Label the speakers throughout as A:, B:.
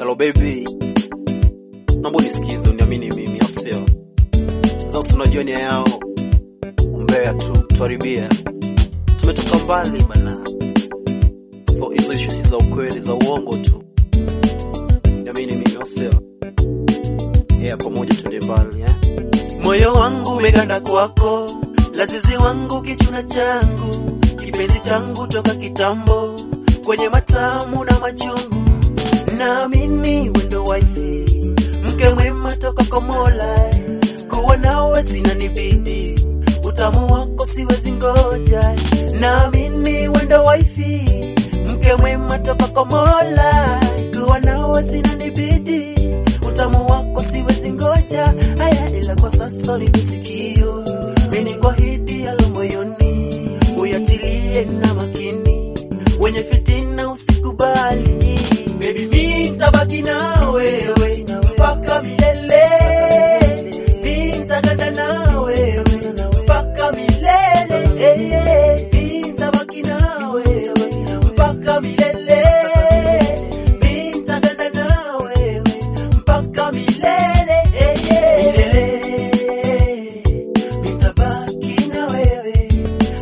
A: Hello baby, naomba unisikize, uniamini mimi, au sio? Sasa unajua nia yao umbea tu, tuharibia. Tumetoka mbali bana, so hizo ishu si za ukweli, za uongo tu. Niamini mimi, au sio? Yeah, pamoja tuende mbali eh?
B: Moyo wangu umeganda kwako, lazizi wangu kichuna changu, kipenzi changu toka kitambo, kwenye matamu na machungu, naamini wendo wifi, mke mwema toka kwa Mola, kuwa nawe sina nibidi, utamu wako siwezi ngoja, naamini wendo wifi, mke mwema toka kwa Mola, kuwa nawe sina nibidi, utamu wako siwezi ngoja, haya ila kwa sasa nikusikio, mimi kuahidi yalo moyoni, uyatilie na makini, wenye fitina usikubali, baby mimi nitabaki na wewe mpaka milele, mimi nitaganda na wewe mpaka milele, eh, eh, mimi nitabaki na wewe mpaka milele, mimi nitaganda na wewe mpaka milele, eh, eh, milele, nitabaki na wewe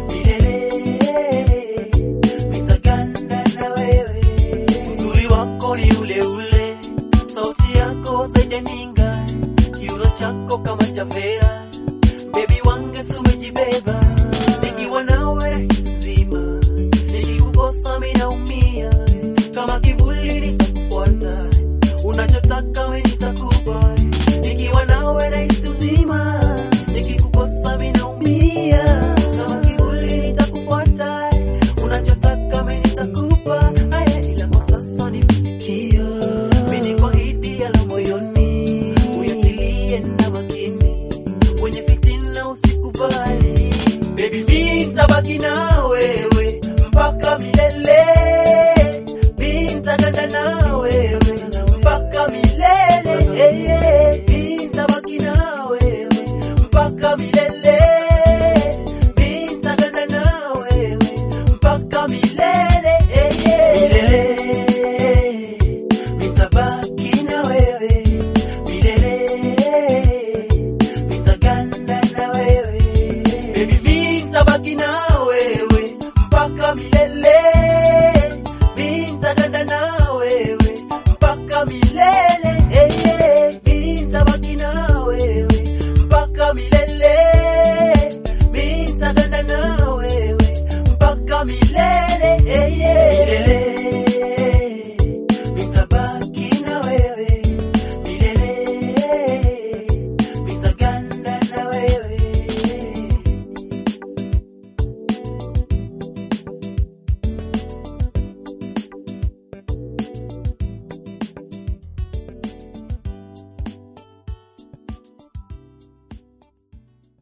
B: milele, nitaganda na wewe. Uzuri wako ni ule ule, sauti yako saijaninga, kiuno chako kama cha vera, baby wange sumejibeba, nikiwa nawe rahisi mzima, nikikukosa mimi naumia, kama kivuli nitakufuata, unachotaka wewe nitakupa, nikiwa nawe rahisi uzima, nikikukosa mimi naumia, kama kivuli nitakufuata, unachotaka mimi nitakupa, haya ila kwa sasa nikusikia, mimi nikuahidi yalo moyoni, uyatilie na makini, wenye fitina usikubali, baby mimi nitabaki na wewe mpaka milele, mimi nitaganda na wewe mpaka milele, eh, eh, mimi nitabaki na wewe mpaka milele, mimi nitaganda na wewe mpaka milele, eh, eh, milele, nitabaki na wewe milele, nitaganda na wewe baby, mimi nitabaki na wewe mpaka milele, mimi nitaganda na wewe mpaka milele, eh, eh, mimi nitabaki na wewe mpaka milele, mimi nitaganda na wewe mpaka milele, eh, eh, milele